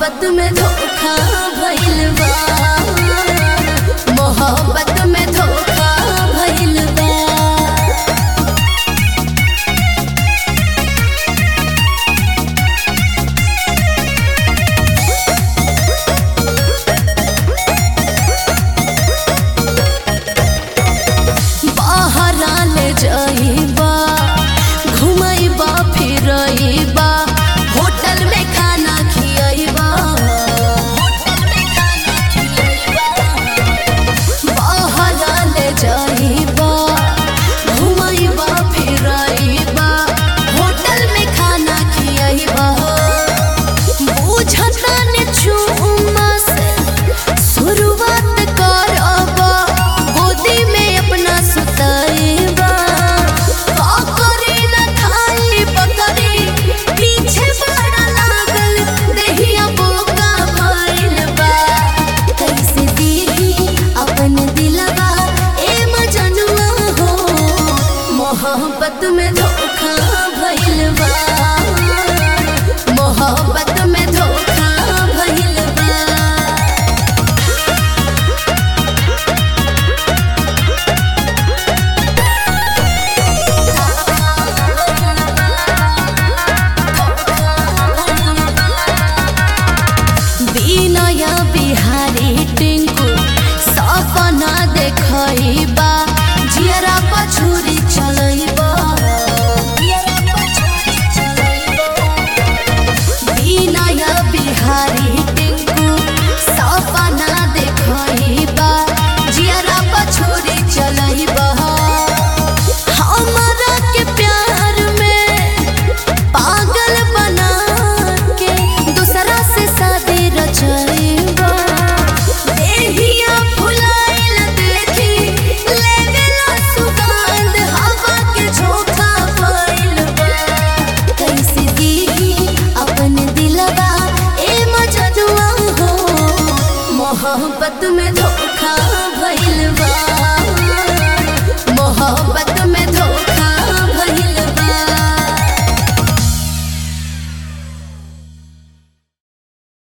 मोहब्बत में धोखा भइल बा मोहब्बत में धोखा भइल बा बहरा ले जाइबा घुमाइबा फिरइबा होटल में खाना खियाइबा होटल में खाना खियाइबा बहरा ले जाइबा घुमाइबा फिरइबा होटल में खाना खियाइबा बुझता ने चुम्मा से शुरुआत करबा गोदी में अपना सुताइबा का करे न खाई बकरी पीछे बड़ा लागल देहिया बोका भइल बा कैसे दीही अपन दिलवा ए मजनुआ हो मोहब्बत में धोखा भइल बा मोहब्बत में धोखा भइल बा বিনয়া বিহারি টিঙ্কু সপনা দেখইবা জিয়ারা পছুরি চলইবা বিনয়া বিহারি টিঙ্কু সপনা দেখইবা জিয়ারা পছুরি চলইবা हमरा के प्यार में पागल बना के दूसरा से शादी रचइबा देहिया फुलाइल देखी लेवेला सुगंध हवा के झोंका भइल बा कैसे दीही अपन दिलवा ए मजनुआ हो मोहब्बत में धोखा भइल बा